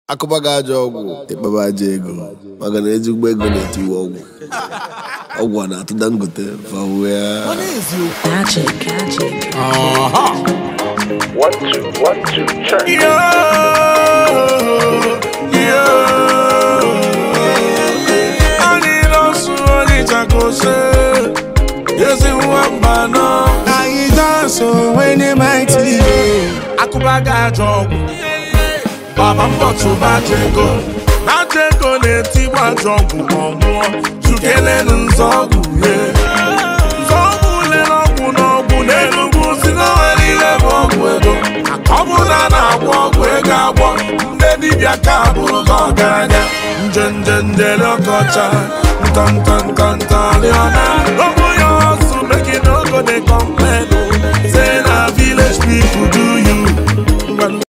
akụba gị ajọ ọgwụ ịkpaba aja ego maka na ezigbo ego na-etiwe ọgwụ ọgwụ a na-atụ dangote fawea Magic, magic. One, two, one, two, check. anyị nọsụ ọnịcha ka ose ezi nwa mba nọ anyị dansụ onwe maịtị akụba ga ajọ ọgwụ baba mbọtụ baja ego baja ego na-etigbu ajọ ọgwụ ma ọ nwụọ chukelenu nzọọgwụ ye nzọọgwụ lere ọgwụ n'ọgwụ n'enugwu si na nwere ihe bụ ọgwụ ego ọ bụ na a na-agwọ ọgwụ ego agwọ ndị dibịa ka bụrụ gị ọgaranya nje nje njele ọkọcha ntọntọntọntọrịọna ọ bụ ya ọsụ meki n'ogo dị kọmpa